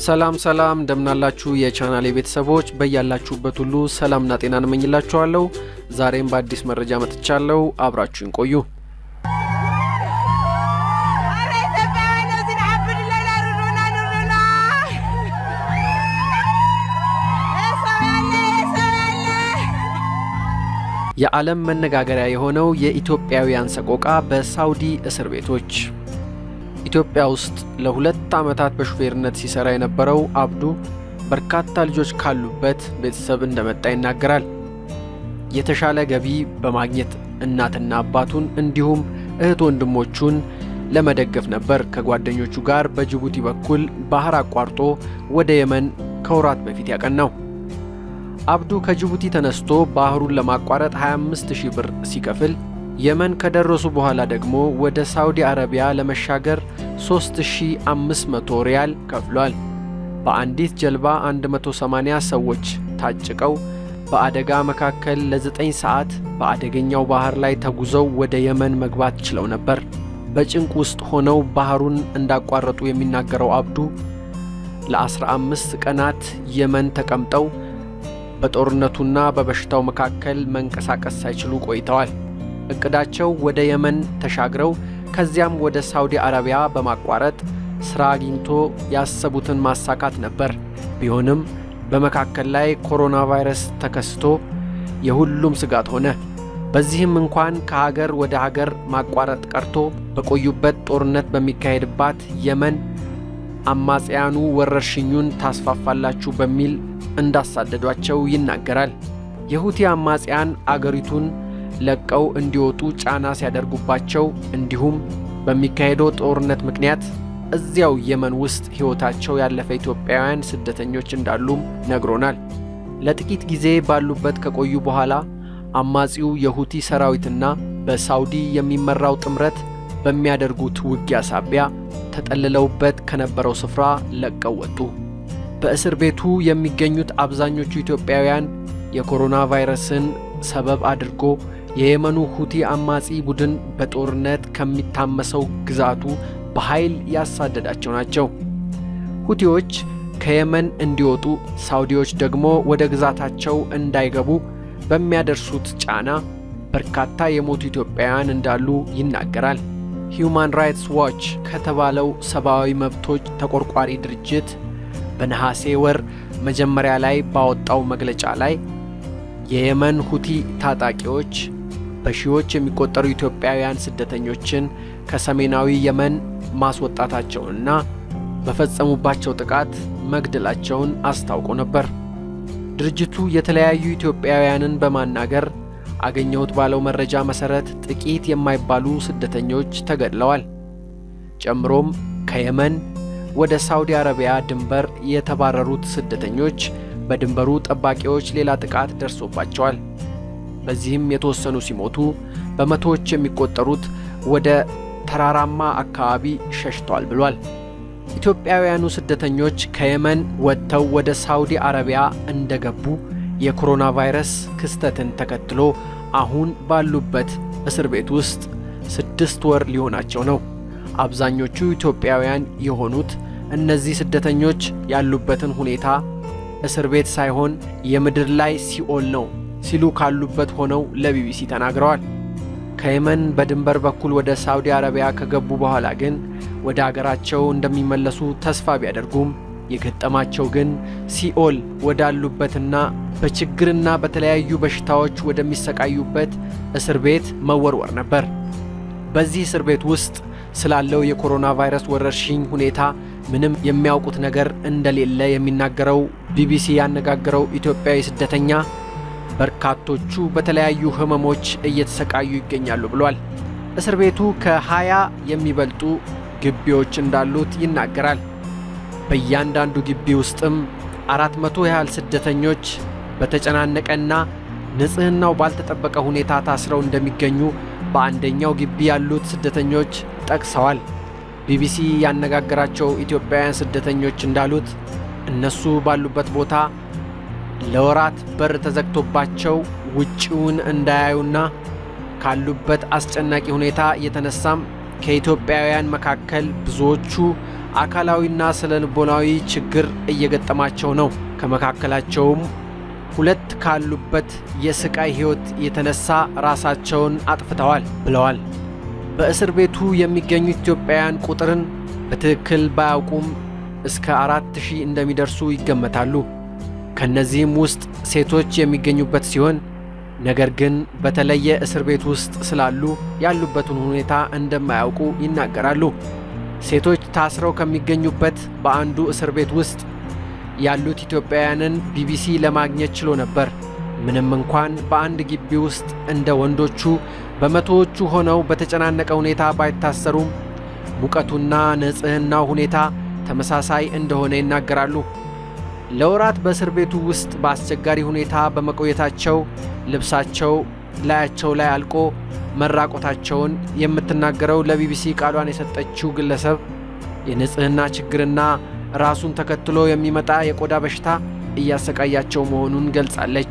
ሰላም ሰላም እንደምናላችሁ የቻናሌ ቤተሰቦች በያላችሁበት ሁሉ ሰላምና ጤና እንመኝላችኋለሁ። ዛሬም በአዲስ መረጃ መጥቻለሁ። አብራችሁን ቆዩ። የዓለም መነጋገሪያ የሆነው የኢትዮጵያውያን ሰቆቃ በሳውዲ እስር ቤቶች። ኢትዮጵያ ውስጥ ለሁለት ዓመታት በሹፌርነት ሲሰራ የነበረው አብዱ በርካታ ልጆች ካሉበት ቤተሰብ እንደመጣ ይናገራል። የተሻለ ገቢ በማግኘት እናትና አባቱን እንዲሁም እህት ወንድሞቹን ለመደገፍ ነበር ከጓደኞቹ ጋር በጅቡቲ በኩል ባህር አቋርጦ ወደ የመን ከወራት በፊት ያቀናው። አብዱ ከጅቡቲ ተነስቶ ባህሩን ለማቋረጥ 25 ሺህ ብር ሲከፍል የመን ከደረሱ በኋላ ደግሞ ወደ ሳውዲ አረቢያ ለመሻገር 3500 ሪያል ከፍሏል። በአንዲት ጀልባ 180 ሰዎች ታጭቀው በአደጋ መካከል ለ9 ሰዓት በአደገኛው ባህር ላይ ተጉዘው ወደ የመን መግባት ችለው ነበር። በጭንቅ ውስጥ ሆነው ባህሩን እንዳቋረጡ የሚናገረው አብዱ ለ15 ቀናት የመን ተቀምጠው በጦርነቱና በበሽታው መካከል መንቀሳቀስ ሳይችሉ ቆይተዋል። እቅዳቸው ወደ የመን ተሻግረው ከዚያም ወደ ሳውዲ አረቢያ በማቋረጥ ሥራ አግኝቶ ያሰቡትን ማሳካት ነበር። ቢሆንም በመካከል ላይ ኮሮና ቫይረስ ተከስቶ የሁሉም ስጋት ሆነ። በዚህም እንኳን ከሀገር ወደ ሀገር ማቋረጥ ቀርቶ በቆዩበት ጦርነት በሚካሄድባት የመን አማጽያኑ ወረርሽኙን ታስፋፋላችሁ በሚል እንዳሳደዷቸው ይናገራል። የሁቲ አማጽያን አገሪቱን ለቀው እንዲወጡ ጫና ሲያደርጉባቸው እንዲሁም በሚካሄደው ጦርነት ምክንያት እዚያው የመን ውስጥ ሕይወታቸው ያለፈ ኢትዮጵያውያን ስደተኞች እንዳሉም ነግሮናል። ለጥቂት ጊዜ ባሉበት ከቆዩ በኋላ አማጺው የሁቲ ሰራዊትና በሳውዲ የሚመራው ጥምረት በሚያደርጉት ውጊያ ሳቢያ ተጠልለውበት ከነበረው ስፍራ ለቀው ወጡ። በእስር ቤቱ የሚገኙት አብዛኞቹ ኢትዮጵያውያን የኮሮና ቫይረስን ሰበብ አድርጎ የየመኑ ሁቲ አማጺ ቡድን በጦርነት ከሚታመሰው ግዛቱ በኃይል ያሳደዳቸው ናቸው። ሁቲዎች ከየመን እንዲወጡ፣ ሳውዲዎች ደግሞ ወደ ግዛታቸው እንዳይገቡ በሚያደርሱት ጫና በርካታ የሞቱ ኢትዮጵያውያን እንዳሉ ይናገራል። ሂዩማን ራይትስ ዋች ከተባለው ሰብአዊ መብቶች ተቆርቋሪ ድርጅት በነሐሴ ወር መጀመሪያ ላይ ባወጣው መግለጫ ላይ የየመን ሁቲ ታጣቂዎች በሺዎች የሚቆጠሩ ኢትዮጵያውያን ስደተኞችን ከሰሜናዊ የመን ማስወጣታቸውንና በፈጸሙባቸው ጥቃት መግደላቸውን አስታውቆ ነበር። ድርጅቱ የተለያዩ ኢትዮጵያውያንን በማናገር አገኘሁት ባለው መረጃ መሠረት ጥቂት የማይባሉ ስደተኞች ተገድለዋል። ጨምሮም ከየመን ወደ ሳውዲ አረቢያ ድንበር የተባረሩት ስደተኞች በድንበሩ ጠባቂዎች ሌላ ጥቃት ደርሶባቸዋል። በዚህም የተወሰኑ ሲሞቱ በመቶዎች የሚቆጠሩት ወደ ተራራማ አካባቢ ሸሽተዋል ብሏል። ኢትዮጵያውያኑ ስደተኞች ከየመን ወጥተው ወደ ሳውዲ አረቢያ እንደገቡ የኮሮና ቫይረስ ክስተትን ተከትሎ አሁን ባሉበት እስር ቤት ውስጥ ስድስት ወር ሊሆናቸው ነው። አብዛኞቹ ኢትዮጵያውያን የሆኑት እነዚህ ስደተኞች ያሉበትን ሁኔታ እስር ቤት ሳይሆን የምድር ላይ ሲኦል ነው ሲሉ ካሉበት ሆነው ለቢቢሲ ተናግረዋል። ከየመን በድንበር በኩል ወደ ሳውዲ አረቢያ ከገቡ በኋላ ግን ወደ አገራቸው እንደሚመለሱ ተስፋ ቢያደርጉም የገጠማቸው ግን ሲኦል ወዳሉበትና በችግርና በተለያዩ በሽታዎች ወደሚሰቃዩበት እስር ቤት መወርወር ነበር። በዚህ እስር ቤት ውስጥ ስላለው የኮሮና ቫይረስ ወረርሽኝ ሁኔታ ምንም የሚያውቁት ነገር እንደሌለ የሚናገረው ቢቢሲ ያነጋገረው ኢትዮጵያዊ ስደተኛ በርካቶቹ በተለያዩ ሕመሞች እየተሰቃዩ ይገኛሉ ብሏል። እስር ቤቱ ከሀያ የሚበልጡ ግቢዎች እንዳሉት ይናገራል። በእያንዳንዱ ግቢ ውስጥም አራት መቶ ያህል ስደተኞች በተጨናነቀና ንጽሕናው ባልተጠበቀ ሁኔታ ታስረው እንደሚገኙ በአንደኛው ግቢ ያሉት ስደተኞች ጠቅሰዋል። ቢቢሲ ያነጋገራቸው ኢትዮጵያውያን ስደተኞች እንዳሉት እነሱ ባሉበት ቦታ ለወራት በር ተዘግቶባቸው ውጪውን እንዳያዩና ካሉበት አስጨናቂ ሁኔታ የተነሳም ከኢትዮጵያውያን መካከል ብዙዎቹ አካላዊና ስነ ልቦናዊ ችግር እየገጠማቸው ነው። ከመካከላቸውም ሁለት ካሉበት የስቃይ ሕይወት የተነሳ ራሳቸውን አጥፍተዋል ብለዋል። በእስር ቤቱ የሚገኙ ኢትዮጵያውያን ቁጥርን በትክክል ባያውቁም እስከ አራት ሺህ እንደሚደርሱ ይገመታሉ። ከእነዚህም ውስጥ ሴቶች የሚገኙበት ሲሆን ነገር ግን በተለየ እስር ቤት ውስጥ ስላሉ ያሉበትን ሁኔታ እንደማያውቁ ይናገራሉ። ሴቶች ታስረው ከሚገኙበት በአንዱ እስር ቤት ውስጥ ያሉት ኢትዮጵያውያንን ቢቢሲ ለማግኘት ችሎ ነበር። ምንም እንኳን በአንድ ግቢ ውስጥ እንደ ወንዶቹ በመቶዎቹ ሆነው በተጨናነቀ ሁኔታ ባይታሰሩም ሙቀቱና ንጽሕናው ሁኔታ ተመሳሳይ እንደሆነ ይናገራሉ። ለወራት በእስር ቤቱ ውስጥ በአስቸጋሪ ሁኔታ በመቆየታቸው ልብሳቸው ላያቸው ላይ አልቆ መራቆታቸውን የምትናገረው ለቢቢሲ ቃሏን የሰጠችው ግለሰብ የንጽሕና ችግርና ራሱን ተከትሎ የሚመጣ የቆዳ በሽታ እያሰቃያቸው መሆኑን ገልጻለች።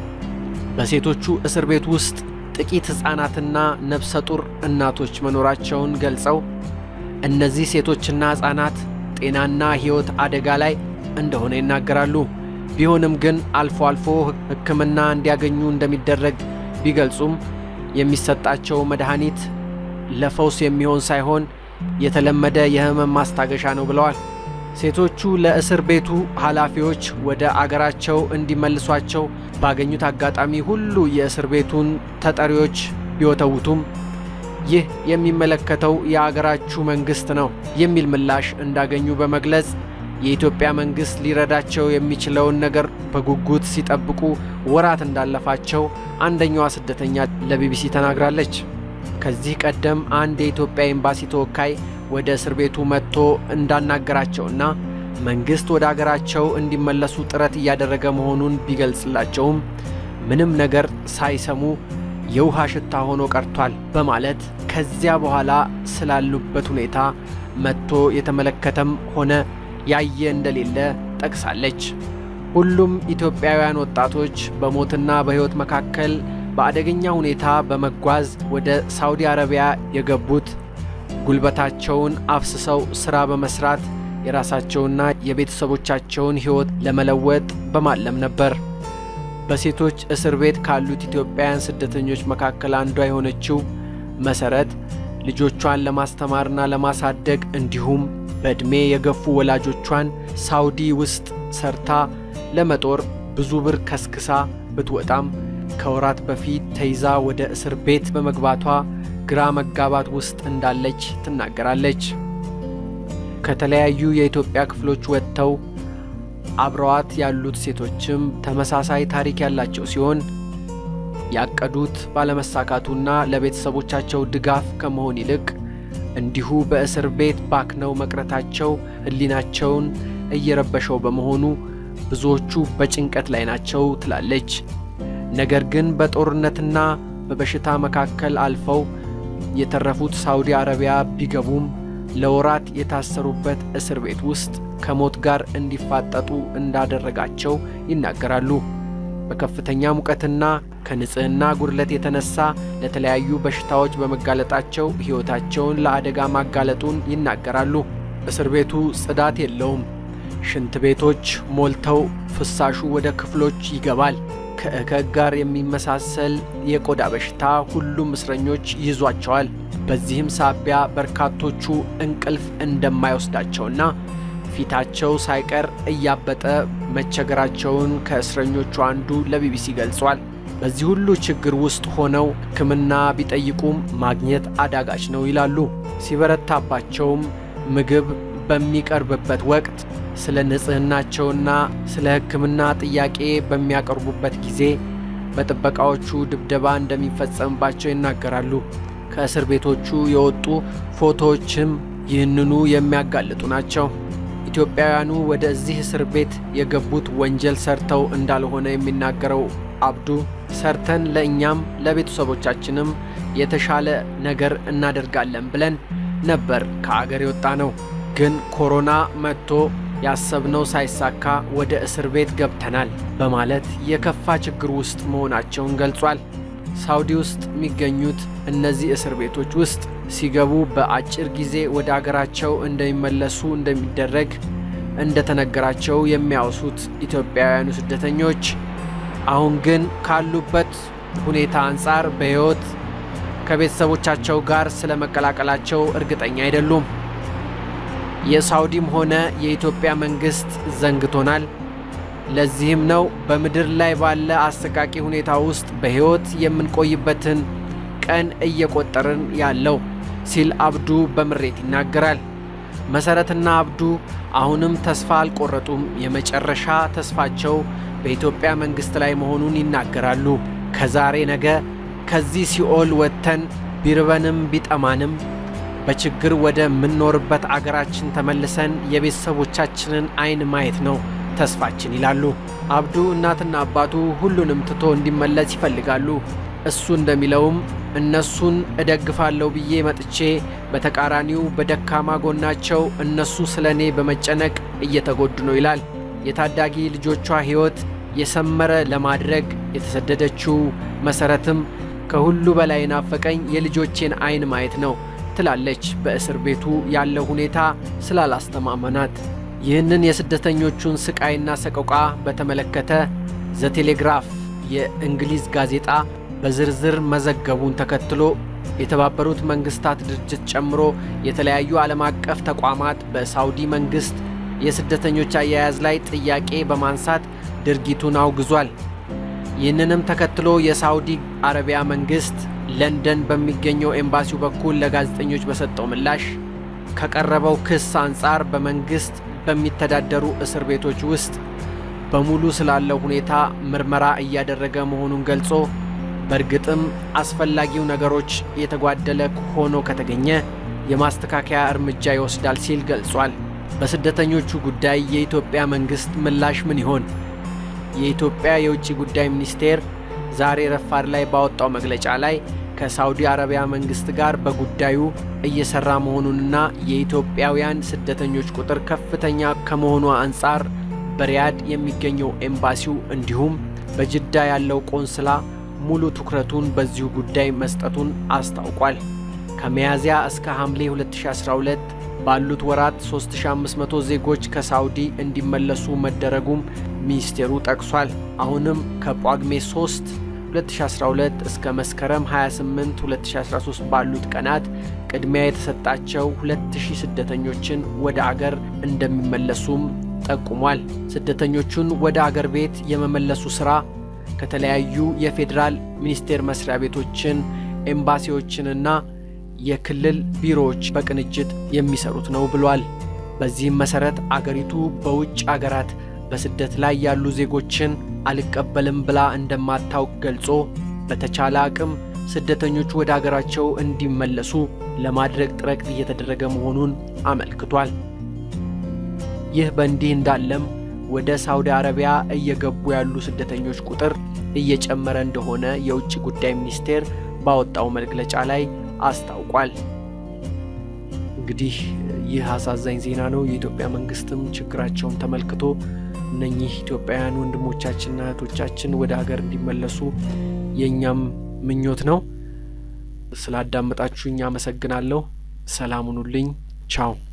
በሴቶቹ እስር ቤት ውስጥ ጥቂት ሕፃናትና ነፍሰ ጡር እናቶች መኖራቸውን ገልጸው እነዚህ ሴቶችና ሕፃናት ጤናና ሕይወት አደጋ ላይ እንደሆነ ይናገራሉ። ቢሆንም ግን አልፎ አልፎ ሕክምና እንዲያገኙ እንደሚደረግ ቢገልጹም የሚሰጣቸው መድኃኒት ለፈውስ የሚሆን ሳይሆን የተለመደ የሕመም ማስታገሻ ነው ብለዋል። ሴቶቹ ለእስር ቤቱ ኃላፊዎች ወደ አገራቸው እንዲመልሷቸው ባገኙት አጋጣሚ ሁሉ የእስር ቤቱን ተጠሪዎች ቢወተውቱም ይህ የሚመለከተው የአገራችሁ መንግሥት ነው የሚል ምላሽ እንዳገኙ በመግለጽ የኢትዮጵያ መንግሥት ሊረዳቸው የሚችለውን ነገር በጉጉት ሲጠብቁ ወራት እንዳለፋቸው አንደኛዋ ስደተኛ ለቢቢሲ ተናግራለች። ከዚህ ቀደም አንድ የኢትዮጵያ ኤምባሲ ተወካይ ወደ እስር ቤቱ መጥቶ እንዳናገራቸውና መንግሥት ወደ አገራቸው እንዲመለሱ ጥረት እያደረገ መሆኑን ቢገልጽላቸውም ምንም ነገር ሳይሰሙ የውሃ ሽታ ሆኖ ቀርቷል በማለት ከዚያ በኋላ ስላሉበት ሁኔታ መጥቶ የተመለከተም ሆነ ያየ እንደሌለ ጠቅሳለች። ሁሉም ኢትዮጵያውያን ወጣቶች በሞትና በሕይወት መካከል በአደገኛ ሁኔታ በመጓዝ ወደ ሳውዲ አረቢያ የገቡት ጉልበታቸውን አፍስሰው ሥራ በመሥራት የራሳቸውና የቤተሰቦቻቸውን ሕይወት ለመለወጥ በማለም ነበር። በሴቶች እስር ቤት ካሉት ኢትዮጵያውያን ስደተኞች መካከል አንዷ የሆነችው መሰረት ልጆቿን ለማስተማርና ለማሳደግ እንዲሁም በዕድሜ የገፉ ወላጆቿን ሳውዲ ውስጥ ሰርታ ለመጦር ብዙ ብር ከስክሳ ብትወጣም ከወራት በፊት ተይዛ ወደ እስር ቤት በመግባቷ ግራ መጋባት ውስጥ እንዳለች ትናገራለች። ከተለያዩ የኢትዮጵያ ክፍሎች ወጥተው አብረዋት ያሉት ሴቶችም ተመሳሳይ ታሪክ ያላቸው ሲሆን ያቀዱት ባለመሳካቱና ለቤተሰቦቻቸው ድጋፍ ከመሆን ይልቅ እንዲሁ በእስር ቤት ባክነው መቅረታቸው ሕሊናቸውን እየረበሸው በመሆኑ ብዙዎቹ በጭንቀት ላይ ናቸው ትላለች። ነገር ግን በጦርነትና በበሽታ መካከል አልፈው የተረፉት ሳውዲ አረቢያ ቢገቡም ለወራት የታሰሩበት እስር ቤት ውስጥ ከሞት ጋር እንዲፋጠጡ እንዳደረጋቸው ይናገራሉ። በከፍተኛ ሙቀትና ከንጽህና ጉድለት የተነሳ ለተለያዩ በሽታዎች በመጋለጣቸው ሕይወታቸውን ለአደጋ ማጋለጡን ይናገራሉ። እስር ቤቱ ጽዳት የለውም። ሽንት ቤቶች ሞልተው ፍሳሹ ወደ ክፍሎች ይገባል። ከእከክ ጋር የሚመሳሰል የቆዳ በሽታ ሁሉም እስረኞች ይዟቸዋል። በዚህም ሳቢያ በርካቶቹ እንቅልፍ እንደማይወስዳቸውና ፊታቸው ሳይቀር እያበጠ መቸገራቸውን ከእስረኞቹ አንዱ ለቢቢሲ ገልጿል። በዚህ ሁሉ ችግር ውስጥ ሆነው ሕክምና ቢጠይቁም ማግኘት አዳጋች ነው ይላሉ። ሲበረታባቸውም ምግብ በሚቀርብበት ወቅት ስለ ንጽህናቸውና ስለ ሕክምና ጥያቄ በሚያቀርቡበት ጊዜ በጥበቃዎቹ ድብደባ እንደሚፈጸምባቸው ይናገራሉ። ከእስር ቤቶቹ የወጡ ፎቶዎችም ይህንኑ የሚያጋልጡ ናቸው። ኢትዮጵያውያኑ ወደዚህ እስር ቤት የገቡት ወንጀል ሰርተው እንዳልሆነ የሚናገረው አብዱ ሰርተን ለእኛም ለቤተሰቦቻችንም የተሻለ ነገር እናደርጋለን ብለን ነበር ከአገር የወጣ ነው። ግን ኮሮና መጥቶ ያሰብነው ሳይሳካ ወደ እስር ቤት ገብተናል በማለት የከፋ ችግር ውስጥ መሆናቸውን ገልጿል። ሳውዲ ውስጥ የሚገኙት እነዚህ እስር ቤቶች ውስጥ ሲገቡ በአጭር ጊዜ ወደ አገራቸው እንደሚመለሱ እንደሚደረግ እንደተነገራቸው የሚያወሱት ኢትዮጵያውያኑ ስደተኞች አሁን ግን ካሉበት ሁኔታ አንጻር በሕይወት ከቤተሰቦቻቸው ጋር ስለ መቀላቀላቸው እርግጠኛ አይደሉም። የሳውዲም ሆነ የኢትዮጵያ መንግሥት ዘንግቶናል። ለዚህም ነው በምድር ላይ ባለ አሰቃቂ ሁኔታ ውስጥ በሕይወት የምንቆይበትን ቀን እየቆጠርን ያለው ሲል አብዱ በምሬት ይናገራል። መሰረትና አብዱ አሁንም ተስፋ አልቆረጡም። የመጨረሻ ተስፋቸው በኢትዮጵያ መንግሥት ላይ መሆኑን ይናገራሉ። ከዛሬ ነገ ከዚህ ሲኦል ወጥተን ቢርበንም ቢጠማንም በችግር ወደ ምንኖርበት አገራችን ተመልሰን የቤተሰቦቻችንን ዓይን ማየት ነው ተስፋችን ይላሉ። አብዱ እናትና አባቱ ሁሉንም ትቶ እንዲመለስ ይፈልጋሉ። እሱ እንደሚለውም እነሱን እደግፋለሁ ብዬ መጥቼ በተቃራኒው በደካማ ጎናቸው እነሱ ስለ እኔ በመጨነቅ እየተጎዱ ነው ይላል። የታዳጊ ልጆቿ ሕይወት የሰመረ ለማድረግ የተሰደደችው መሰረትም ከሁሉ በላይ ናፈቀኝ የልጆቼን ዓይን ማየት ነው ትላለች። በእስር ቤቱ ያለው ሁኔታ ስላላስተማመናት ይህንን የስደተኞቹን ስቃይና ሰቆቃ በተመለከተ ዘቴሌግራፍ የእንግሊዝ ጋዜጣ በዝርዝር መዘገቡን ተከትሎ የተባበሩት መንግስታት ድርጅት ጨምሮ የተለያዩ ዓለም አቀፍ ተቋማት በሳውዲ መንግሥት የስደተኞች አያያዝ ላይ ጥያቄ በማንሳት ድርጊቱን አውግዟል። ይህንንም ተከትሎ የሳውዲ አረቢያ መንግሥት ለንደን በሚገኘው ኤምባሲው በኩል ለጋዜጠኞች በሰጠው ምላሽ ከቀረበው ክስ አንጻር በመንግሥት በሚተዳደሩ እስር ቤቶች ውስጥ በሙሉ ስላለው ሁኔታ ምርመራ እያደረገ መሆኑን ገልጾ በእርግጥም አስፈላጊው ነገሮች የተጓደለ ሆኖ ከተገኘ የማስተካከያ እርምጃ ይወስዳል ሲል ገልጿል። በስደተኞቹ ጉዳይ የኢትዮጵያ መንግሥት ምላሽ ምን ይሆን? የኢትዮጵያ የውጭ ጉዳይ ሚኒስቴር ዛሬ ረፋድ ላይ ባወጣው መግለጫ ላይ ከሳውዲ አረቢያ መንግሥት ጋር በጉዳዩ እየሰራ መሆኑንና የኢትዮጵያውያን ስደተኞች ቁጥር ከፍተኛ ከመሆኑ አንጻር በሪያድ የሚገኘው ኤምባሲው እንዲሁም በጅዳ ያለው ቆንስላ ሙሉ ትኩረቱን በዚሁ ጉዳይ መስጠቱን አስታውቋል። ከሚያዝያ እስከ ሐምሌ 2012 ባሉት ወራት 3500 ዜጎች ከሳውዲ እንዲመለሱ መደረጉም ሚኒስቴሩ ጠቅሷል። አሁንም ከጳጉሜ 3 2012 እስከ መስከረም 28 2013 ባሉት ቀናት ቅድሚያ የተሰጣቸው 2000 ስደተኞችን ወደ አገር እንደሚመለሱም ጠቁሟል። ስደተኞቹን ወደ አገር ቤት የመመለሱ ሥራ ከተለያዩ የፌዴራል ሚኒስቴር መስሪያ ቤቶችን፣ ኤምባሲዎችንና የክልል ቢሮዎች በቅንጅት የሚሰሩት ነው ብሏል። በዚህም መሠረት አገሪቱ በውጭ አገራት በስደት ላይ ያሉ ዜጎችን አልቀበልም ብላ እንደማታውቅ ገልጾ በተቻለ አቅም ስደተኞቹ ወደ አገራቸው እንዲመለሱ ለማድረግ ጥረት እየተደረገ መሆኑን አመልክቷል። ይህ በእንዲህ እንዳለም ወደ ሳውዲ አረቢያ እየገቡ ያሉ ስደተኞች ቁጥር እየጨመረ እንደሆነ የውጭ ጉዳይ ሚኒስቴር ባወጣው መግለጫ ላይ አስታውቋል። እንግዲህ ይህ አሳዛኝ ዜና ነው። የኢትዮጵያ መንግስትም ችግራቸውን ተመልክቶ እነኚህ ኢትዮጵያውያን ወንድሞቻችንና እህቶቻችን ወደ ሀገር እንዲመለሱ የእኛም ምኞት ነው። ስላዳመጣችሁኝ አመሰግናለሁ። ሰላም ሁኑልኝ። ቻው